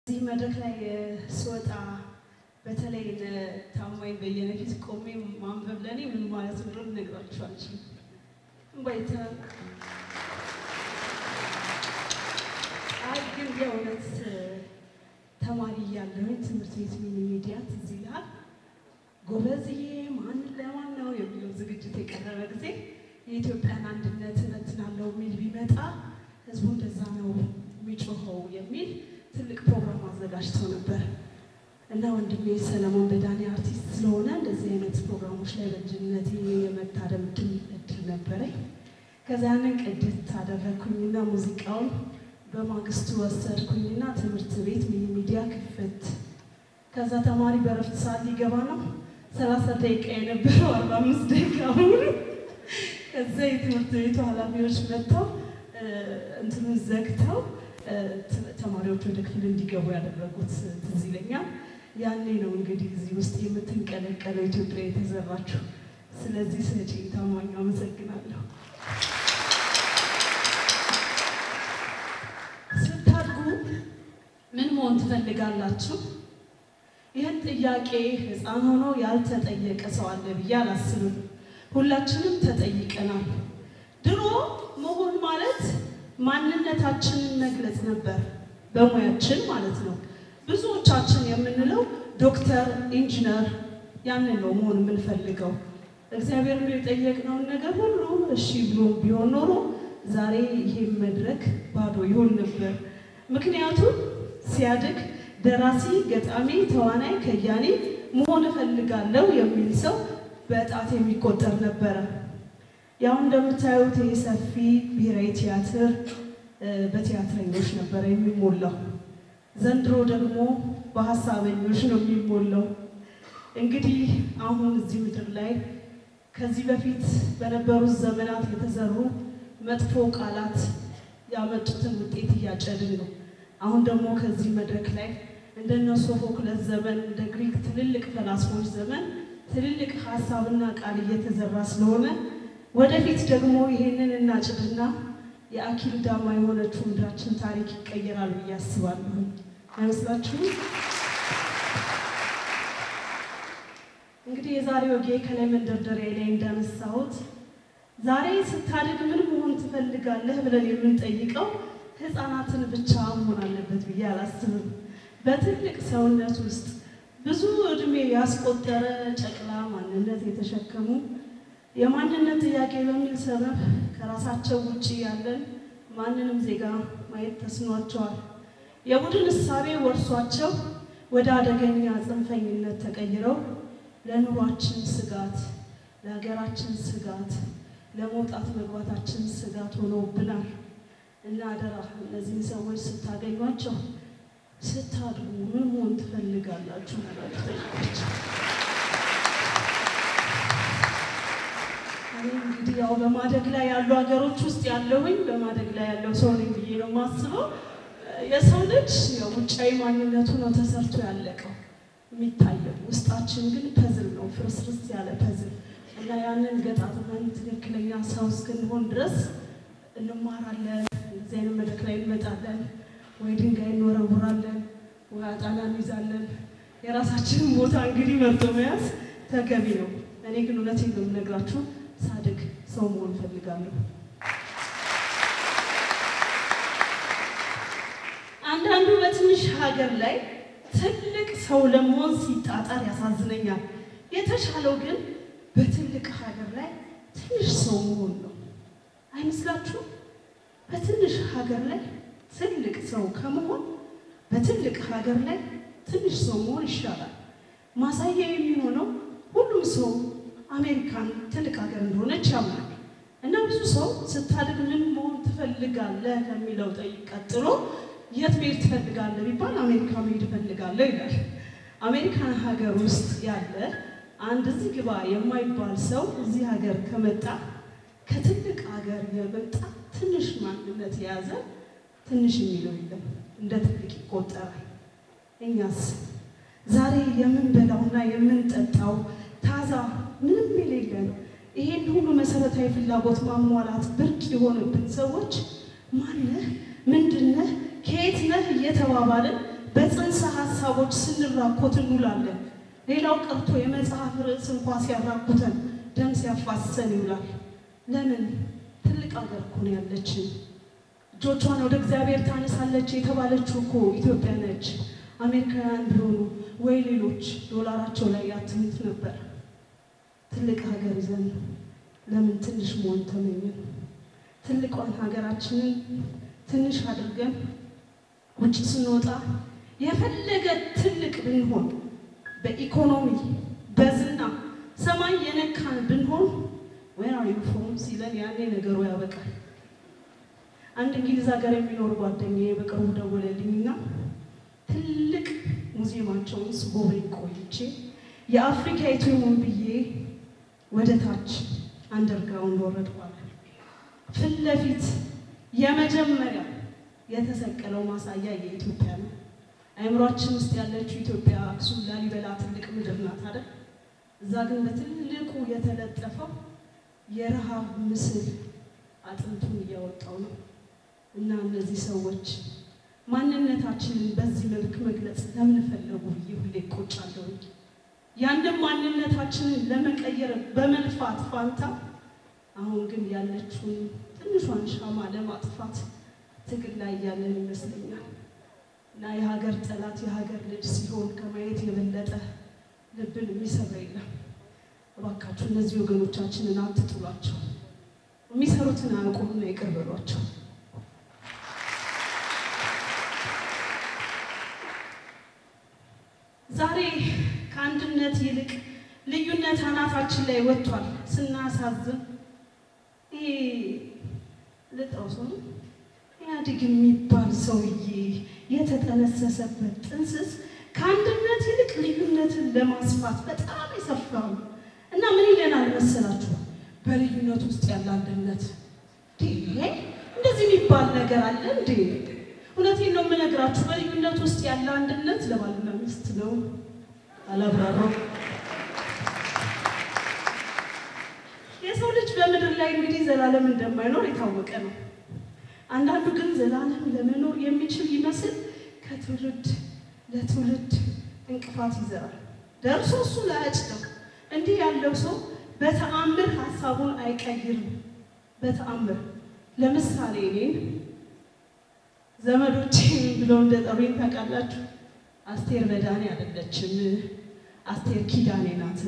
እዚህ መድረክ ላይ ስወጣ በተለይ ታማኝ በየነ ፊት ቆሜ ማንበብ ለእኔ ምን ማለት እንደሆነ ልነግራችሁ አልችልም። እንባይተ አይ ግን የእውነት ተማሪ እያለሁኝ ትምህርት ቤት ሚኒ ሚዲያ ትዝ ይልሃል። ጎበዝዬ ማን ለማን ነው የሚለው ዝግጅት የቀረበ ጊዜ የኢትዮጵያን አንድነት እበትናለሁ የሚል ቢመጣ ህዝቡ እንደዛ ነው የሚጮኸው የሚል ትልቅ ፕሮግራም አዘጋጅተው ነበር እና ወንድሜ ሰለሞን በዳኔ አርቲስት ስለሆነ እንደዚህ አይነት ፕሮግራሞች ላይ በልጅነቴ የመታደም ድል እድል ነበረኝ። ከዛ ያንን ቅድት አደረግኩኝና ሙዚቃውን በማግስቱ ወሰድኩኝና ትምህርት ቤት ሚኒ ሚዲያ ክፍት። ከዛ ተማሪ በረፍት ሰዓት ሊገባ ነው። ሰላሳ ደቂቃ የነበረው አርባ አምስት ደቂቃ ሙሉ ከዛ የትምህርት ቤቱ ኃላፊዎች መጥተው እንትኑን ዘግተው ተማሪዎች ወደ ክፍል እንዲገቡ ያደረጉት ትዝ ይለኛል። ያኔ ነው እንግዲህ እዚህ ውስጥ የምትንቀለቀለው ኢትዮጵያ የተዘራችው። ስለዚህ ሰጪ ታማኝ አመሰግናለሁ። ስታድጉ ምን መሆን ትፈልጋላችሁ? ይህን ጥያቄ ሕፃን ሆኖ ያልተጠየቀ ሰው አለ ብዬ አላስብም። ሁላችንም ተጠይቀናል። ድሮ መሆን ማለት ማንነታችንን መግለጽ ነበር፣ በሙያችን ማለት ነው። ብዙዎቻችን የምንለው ዶክተር፣ ኢንጂነር ያንን ነው መሆን የምንፈልገው። እግዚአብሔር ነው የጠየቅነውን ነገር ሁሉ እሺ ብሎ ቢሆን ኖሮ ዛሬ ይሄ መድረክ ባዶ ይሆን ነበር። ምክንያቱም ሲያድግ ደራሲ፣ ገጣሚ፣ ተዋናይ፣ ከያኔ መሆን እፈልጋለሁ የሚል ሰው በጣት የሚቆጠር ነበረ። ያው እንደምታዩት ይህ ሰፊ ብሔራዊ ቲያትር በቲያትረኞች ነበረ የሚሞላው። ዘንድሮ ደግሞ በሀሳበኞች ነው የሚሞላው። እንግዲህ አሁን እዚህ ምድር ላይ ከዚህ በፊት በነበሩት ዘመናት የተዘሩ መጥፎ ቃላት ያመጡትን ውጤት እያጨድን ነው። አሁን ደግሞ ከዚህ መድረክ ላይ እንደነ ሶፎክለስ ዘመን እንደ ግሪክ ትልልቅ ፈላስፎች ዘመን ትልልቅ ሀሳብና ቃል እየተዘራ ስለሆነ ወደፊት ደግሞ ይሄንን እናጭድና የአኪል ዳማ የሆነችው ምድራችን ታሪክ ይቀየራል ብዬ አስባለሁ። አይመስላችሁም? እንግዲህ የዛሬ ወጌ ከላይ መንደርደሪያ ላይ እንዳነሳሁት ዛሬ ስታድግ ምን መሆን ትፈልጋለህ ብለን የምንጠይቀው ሕፃናትን ብቻ መሆን አለበት ብዬ አላስብም። በትልቅ ሰውነት ውስጥ ብዙ እድሜ ያስቆጠረ ጨቅላ ማንነት የተሸከሙ የማንነት ጥያቄ በሚል ሰበብ ከራሳቸው ውጭ ያለን ማንንም ዜጋ ማየት ተስኗቸዋል። የቡድን እሳቤ ወርሷቸው ወደ አደገኛ ጽንፈኝነት ተቀይረው ለኑሯችን ስጋት፣ ለሀገራችን ስጋት፣ ለመውጣት መግባታችን ስጋት ሆነውብናል እና አደራ እነዚህን ሰዎች ስታገኟቸው ስታድጉ ምን መሆን ትፈልጋላችሁ ብላችሁ ጠይቋቸው። እኔ እንግዲህ ያው በማደግ ላይ ያሉ ሀገሮች ውስጥ ያለሁኝ በማደግ ላይ ያለው ሰው ነኝ ብዬ ነው የማስበው። የሰው ልጅ ያው ውጫዊ ማንነቱ ነው ተሰርቶ ያለቀው የሚታየው፣ ውስጣችን ግን ፐዝል ነው፣ ፍርስርስ ያለ ፐዝል እና ያንን ገጣጥመን ትክክለኛ ሰው እስክንሆን ድረስ እንማራለን። እንደዚህ አይነት መድረክ ላይ እንመጣለን፣ ወይ ድንጋይ እንወረውራለን፣ ወይ አጣና እንይዛለን። የራሳችንን ቦታ እንግዲህ መርጦ መያዝ ተገቢ ነው። እኔ ግን እውነቴን ነው የምነግራችሁ ሳድግ ሰው መሆን እፈልጋለሁ። አንዳንዱ በትንሽ ሀገር ላይ ትልቅ ሰው ለመሆን ሲጣጣር ያሳዝነኛል። የተሻለው ግን በትልቅ ሀገር ላይ ትንሽ ሰው መሆን ነው። አይመስላችሁም? በትንሽ ሀገር ላይ ትልቅ ሰው ከመሆን በትልቅ ሀገር ላይ ትንሽ ሰው መሆን ይሻላል። ማሳያ የሚሆነው ሁሉም ሰው አሜሪካን ትልቅ ሀገር እንደሆነች ያምናል እና ብዙ ሰው ስታድግ ምን መሆን ትፈልጋለህ ከሚለው ጠይቅ ቀጥሎ የት መሄድ ትፈልጋለህ ቢባል አሜሪካ መሄድ እፈልጋለሁ ይላል። አሜሪካን ሀገር ውስጥ ያለ አንድ እዚህ ግባ የማይባል ሰው እዚህ ሀገር ከመጣ ከትልቅ ሀገር የመጣ ትንሽ ማንነት የያዘ ትንሽ የሚለው የለም፣ እንደ ትልቅ ይቆጠራል። እኛስ ዛሬ የምንበላውና የምንጠጣው ታዛ ምንም የሌለን ይሄን ሁሉ መሰረታዊ ፍላጎት ማሟላት ብርቅ የሆነብን ሰዎች ማነህ፣ ምንድነህ፣ ከየት ነህ እየተባባልን በጽንሰ ሀሳቦች ስንራኮት እንውላለን። ሌላው ቀርቶ የመጽሐፍ ርዕስ እንኳ ሲያራኩተን ደም ሲያፋሰን ይውላል። ለምን? ትልቅ ሀገር እኮ ነው ያለችን። እጆቿን ወደ እግዚአብሔር ታነሳለች የተባለችው እኮ ኢትዮጵያ ነች። አሜሪካውያን ቢሆኑ ወይ ሌሎች ዶላራቸው ላይ ያትሙት ነበር። ትልቅ ሀገር ይዘን ለምን ትንሽ መሆን ተመኘን? ትልቋን ሀገራችንን ትንሽ አድርገን ውጭ ስንወጣ የፈለገ ትልቅ ብንሆን በኢኮኖሚ በዝና ሰማይ የነካን ብንሆን ወይ ዩኒፎርም ሲለን ያኔ ነገሩ ያበቃል። አንድ እንግሊዝ ሀገር የሚኖር ጓደኛዬ በቅርቡ ደወለልኝና ትልቅ ሙዚየማቸውን ስጎበኝ ቆይቼ የአፍሪካ የቱን ብዬ ወደ ታች አንደርግራውንድ ወረድኳል። ፊት ለፊት የመጀመሪያ የተሰቀለው ማሳያ የኢትዮጵያ ነው። አእምሯችን ውስጥ ያለችው ኢትዮጵያ አክሱም፣ ላሊበላ ትልቅ ምድር ናት አይደል? እዛ ግን በትልቁ የተለጠፈው የረሃብ ምስል አጥንቱን እያወጣው ነው። እና እነዚህ ሰዎች ማንነታችንን በዚህ መልክ መግለጽ ለምን ፈለጉ ብዬ ሁሌ እቆጫለሁ። ያንን ማንነታችንን ለመቀየር በመልፋት ፋንታ አሁን ግን ያለችውን ትንሿን ሻማ ለማጥፋት ትግል ላይ ያለን ይመስለኛል። እና የሀገር ጠላት የሀገር ልጅ ሲሆን ከማየት የበለጠ ልብን የሚሰራ የለም። እባካችሁ እነዚህ ወገኖቻችንን አትጥሏቸው። የሚሰሩትን አያውቁምና ይቅር በሏቸው። ዛሬ ከአንድነት ይልቅ ልዩነት አናታችን ላይ ወጥቷል። ስናሳዝን ይሄ ልጠው ሰው ኢህአዴግ የሚባል ሰውዬ የተጠነሰሰበት ጥንስስ ከአንድነት ይልቅ ልዩነትን ለማስፋት በጣም የሰፋው እና ምን ይለናል መሰላችሁ? በልዩነት ውስጥ ያለ አንድነት። እንደዚህ የሚባል ነገር አለ እንዴ? እውነቴን ነው የምነግራችሁ። በልዩነት ውስጥ ያለ አንድነት ለባልና ሚስት ነው። አላብራራው። የሰው ልጅ በምድር ላይ እንግዲህ ዘላለም እንደማይኖር የታወቀ ነው። አንዳንዱ ግን ዘላለም ለመኖር የሚችል ይመስል ከትውልድ ለትውልድ እንቅፋት ይዘራል። ደርሶ እሱ ላያጭደው። እንዲህ ያለው ሰው በተአምር ሀሳቡን አይቀይርም። በተአምር ለምሳሌ እኔን ዘመዶቼ ብለው እንደ ጠሩኝ ታውቃላችሁ። አስቴር በዳኔ አይደለችም፣ አስቴር ኪዳኔ ናት።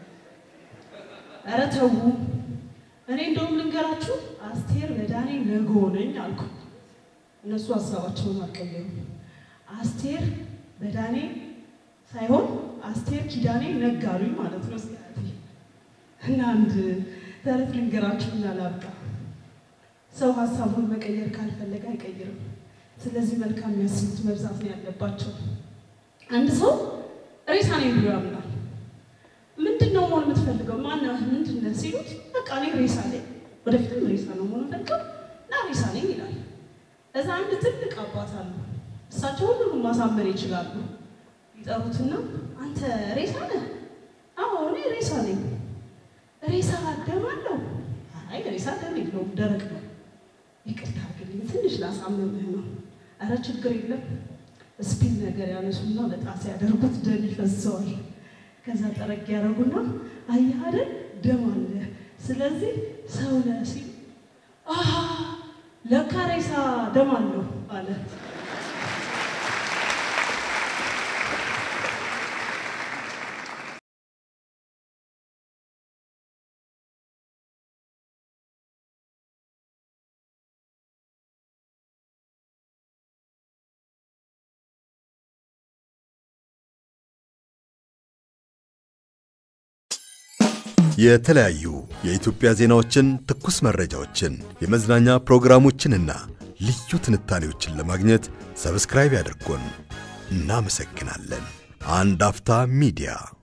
ኧረ ተው። እኔ እንደውም ልንገራችሁ አስቴር በዳኔ ነጎ ነኝ አልኩ። እነሱ ሀሳባቸውን አልቀየሩም። አስቴር በዳኔ ሳይሆን አስቴር ኪዳኔ ነጋሉኝ ማለት ነው። እና አንድ ተረት ልንገራችሁ እና ላብቃ። ሰው ሀሳቡን መቀየር ካልፈለገ አይቀይርም። ስለዚህ መልካም የሚያስቡት መብዛት ነው ያለባቸው። አንድ ሰው ሬሳ ነኝ ብሎ ያምናል። ምንድን ነው መሆን የምትፈልገው? ማነህ? ምንድን ነህ ሲሉት በቃ እኔ ሬሳ ነኝ፣ ወደፊትም ሬሳ ነው መሆን ፈልገው እና ሬሳ ነኝ ይላል። እዛ አንድ ትልቅ አባት አሉ። እሳቸው ሁሉንም ማሳመን ይችላሉ። ይጠሩትና አንተ ሬሳ ነህ? አዎ እኔ ሬሳ ነኝ። ሬሳ ደም አለው? አይ ሬሳ ደም የለውም፣ ደረቅ ነው። ይቅርታ አድርግልኝ ትንሽ ላሳምምህ ነው። አረ ችግር የለም። ስፒል ነገር ያነሱና በጣም ሲያደርጉት ደም ይፈሰዋል። ከዛ ጠረግ ያደረጉና አየህ አይደል ደም አለ፣ ስለዚህ ሰው ነህ ሲል ለካ ሬሳ ደም አለው አለ። የተለያዩ የኢትዮጵያ ዜናዎችን፣ ትኩስ መረጃዎችን፣ የመዝናኛ ፕሮግራሞችንና ልዩ ትንታኔዎችን ለማግኘት ሰብስክራይብ ያድርጉን። እናመሰግናለን። አንድ አፍታ ሚዲያ